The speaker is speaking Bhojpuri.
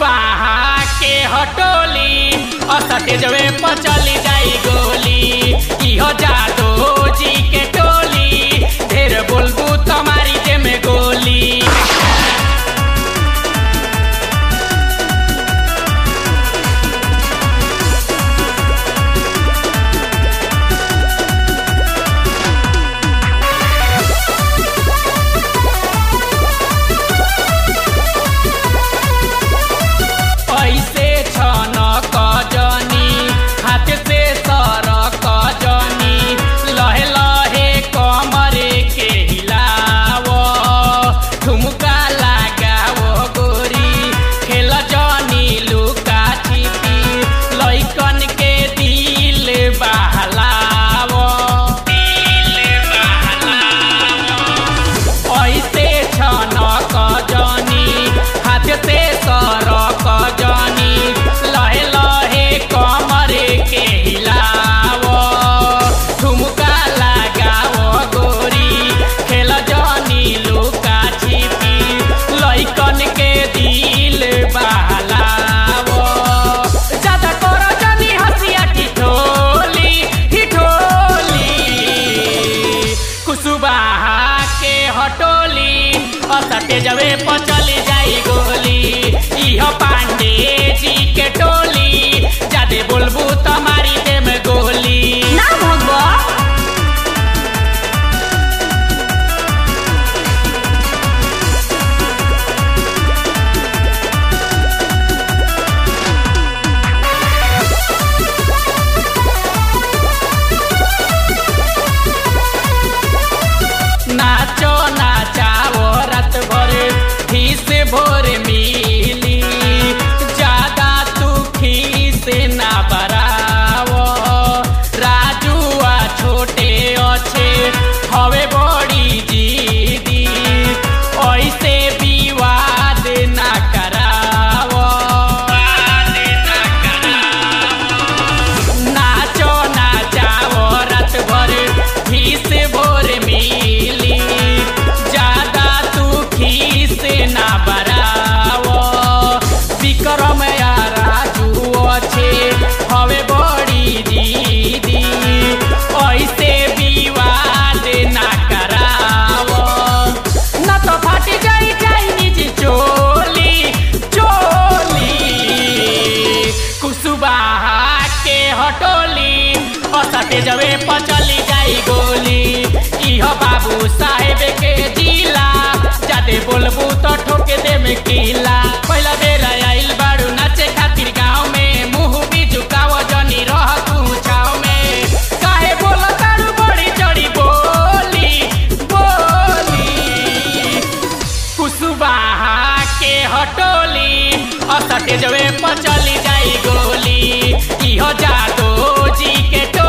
कुसुबाहा के हटोली असते जवे पर चली जाई गोली इहो जादो जी के टोली ढेर बोलबू तुम्हारी जे में गोली ऐसे छन कजनी हाथ से सर कजनी लहे लहे कमरे के हिलाव ठुमका लगाव गोरी खेल जनी लुका छिपी लैकन के दिल बहलाव दिल बहलाव ऐसे छन कजनी हाथ से सर कजनी लहे लहे कमरे के हिलाव ठुमका लगाव गोरी खेल जनी लुका छिपी लैकन के दिल बहलाव ज्यादा कर जनी हसिया ठिठोली ठिठोली कुसुबाहा के हटोली असटे जवे पर चली जाई गोली इह पांडे जी के टोली जादे बोलबू तुम्हारी दे में गोली ना भगवा नाचो नाचाओ रात भर फीस भोर मिली ज्यादा तू खीस ना बरावो राजुआ छोटे अच्छे हवे बड़ी जीदी ऐसे विवाद ना करावो नाचो नाचाओ रात भर फीस भोर मिली ज्यादा तू खीस ना बरावो विक्रम या राजू अच्छे हवे बड़ी दीदी ऐसे विवाद ना करावो न तो फट जाई चाइनीज चोली चोली कुसुबाहा के हटोली असते जवे पर चली जाई गोली इह बाबू साहेब के जिला जादे बोलबू तो ठोके दे में किला पहला बेर आइल बाड़ू नाचे खातिर गाँव में मुंह भी झुकाव जनी रह तू छाव में काहे बोल तारू बड़ी चढ़ी बोली बोली कुसुबाहा के हटोली असटे जवे पर चली जाई गोली इहो जादो जी के टोली